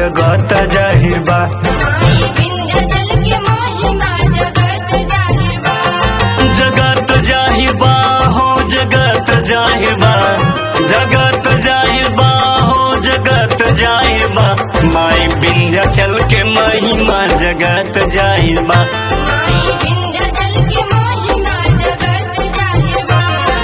जगत जाहिर बा माई विंध्याचल के महिमा जगत जाहिर बा जगत जाहिर बा हो जगत जाहिर बा जगत जाहिर बा हो जगत जाहिर बा माई विंध्याचल के महिमा जगत जाहिर बा माई विंध्याचल के महिमा जगत जाहिर बा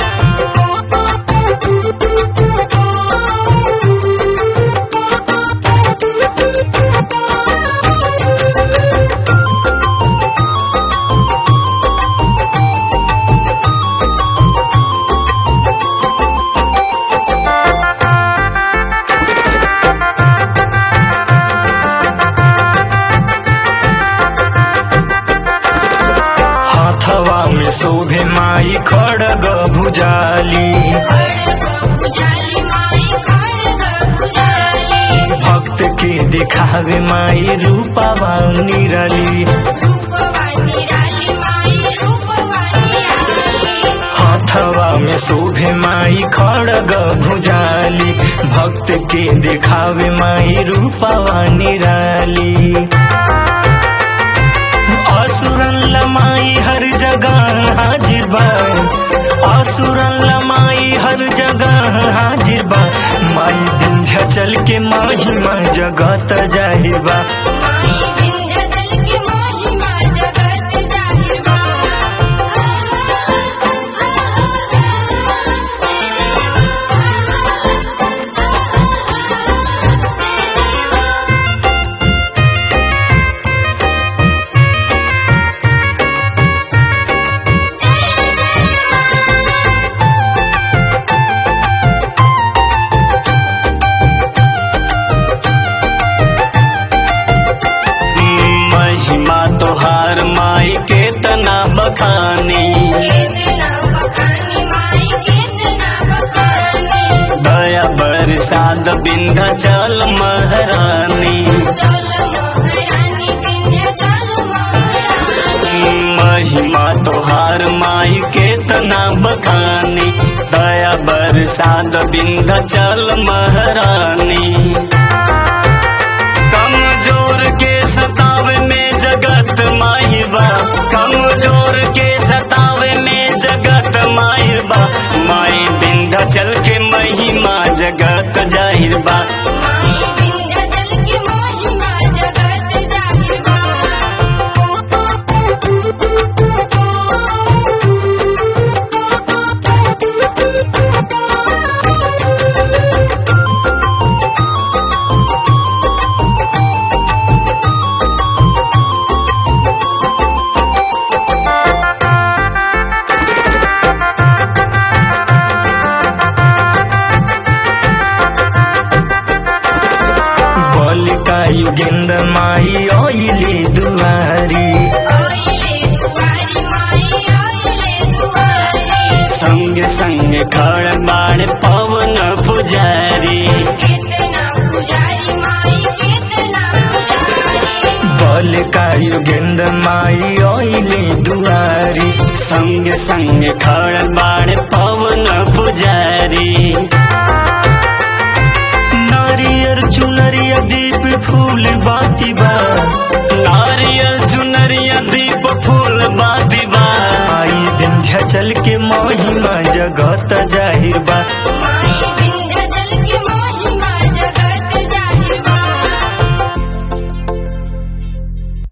हाथवा में शोभे माई खड़ग भुजाली खड़ग भुजाली माई खड़ग भुजाली भक्त के दिखावे माई रूपावा निराली रूपवानी राली माई रूपवानी राली हाथवा में शोभे माई खड़ग भुजाली भक्त के दिखावे माई रूपावा निराली असुरन लमाई हर जगह हाजिर बा असुरन लमाई हर जगह हाजिर बा माई विंध्याचल के महिमा जगत जाहिर बा माई विंध्याचल के महिमा जगत जाहिर बा महिमा तोहार माई के तना बखानी कितना बखानी माई कितना बखानी दया बरसात विंध्याचल महारानी चल महारानी विंध्याचल महारानी महिमा तोहार माई के तना बखानी दया बरसात विंध्याचल महारानी कमजोर के सतावे में जगत माई बा कमजोर के सतावे में जगत माई बा माई विंध्याचल के महिमा जगत जाहिर बा माई विंध्याचल के महिमा जगत जाहिर बा बलिका युगेंद्र माई ओइले दुआरी ओइले दुआरी माई ओइले दुआरी संग संग खड़ बाण पवन पुजारी कितना पुजारी माई कितना पुजारी बलिका युगेंद्र माई ओइले दुआरी संग संग खड़ बाण पवन पुजारी नारियर चुनरिया दीप फूल बाती बा नारियल चुनरिया दीप फूल बाती बा आई विंध्याचल के महिमा जगत जाहिर बा माई